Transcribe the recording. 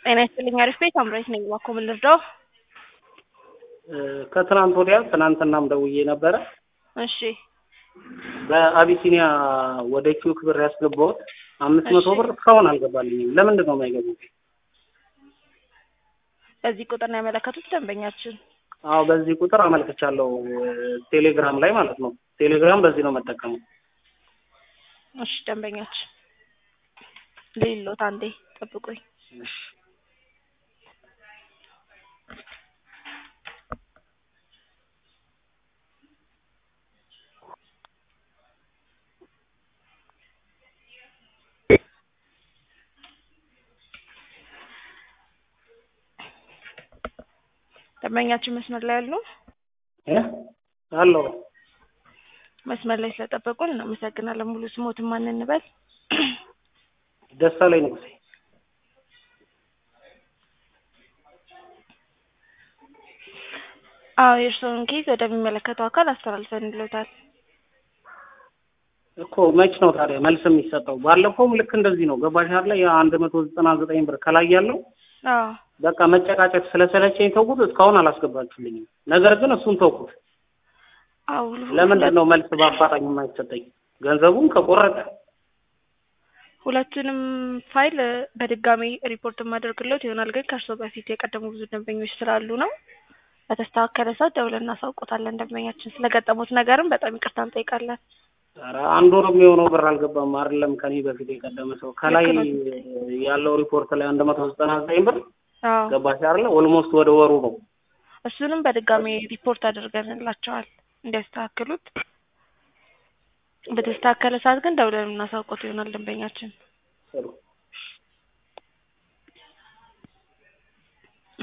ጤና ይስጥልኝ። አሪፍ ቤት አምራች ነኝ። እባክዎ ምን ልርዳው? ከትናንት ወዲያ ትናንትናም ደውዬ ነበረ። እሺ በአቢሲኒያ ወደ ኪዩክ ብር ያስገባሁት አምስት መቶ ብር እስካሁን አልገባልኝም። ለምንድን ነው የማይገቡት? በዚህ ቁጥር ነው ያመለከቱት ደንበኛችን? አዎ በዚህ ቁጥር አመልክቻለሁ። ቴሌግራም ላይ ማለት ነው። ቴሌግራም በዚህ ነው መጠቀመው። እሺ ደንበኛችን ሌሎት አንዴ ጠብቁኝ። እሺ ደንበኛችን መስመር ላይ ያሉ እ አለው መስመር ላይ ስለጠበቁን እናመሰግናለን። ሙሉ ስሞትን ማን እንበል? ደሳለኝ ንጉሴ። አዎ የእርስዎን ኬዝ ወደሚመለከተው አካል አስተላልፈንልዎታል። እኮ መች ነው ታዲያ መልስ የሚሰጠው? ባለፈውም ልክ እንደዚህ ነው። ገባሽ አይደለ? የአንድ መቶ ዘጠና ዘጠኝ ብር ከላይ ያለው አዎ በቃ መጨቃጨቅ ስለሰለቸኝ ተውኩት። እስካሁን አላስገባችሁልኝም። ነገር ግን እሱን ተውኩት። አዎ ለምንድን ነው መልስ በአፋጣኝ የማይሰጠኝ? ገንዘቡን ከቆረጠ ሁለቱንም ፋይል በድጋሚ ሪፖርት የማደርግለት ይሆናል። ግን ከእርስዎ በፊት የቀደሙ ብዙ ደንበኞች ስላሉ ነው። በተስተካከለ ሰዓት ደውለን እናሳውቆታለን። ደንበኛችን ስለገጠሙት ነገርም በጣም ይቅርታ እንጠይቃለን። ኧረ አንድ ወር የሚሆነው ብር አልገባም። አይደለም ከኔ በፊት የቀደመ ሰው ከላይ ልክ ነው። ያለው ሪፖርት ላይ አንድ መቶ ዘጠና ዘጠኝ ብር አዎ ገባሽ አይደለ? ኦልሞስት ወደ ወሩ ነው። እሱንም በድጋሚ ሪፖርት አድርገንላቸዋል እንዲያስተካክሉት። በተስተካከለ ሰዓት ግን ደውለን እናሳውቆት ይሆናል ደንበኛችን። ጥሩ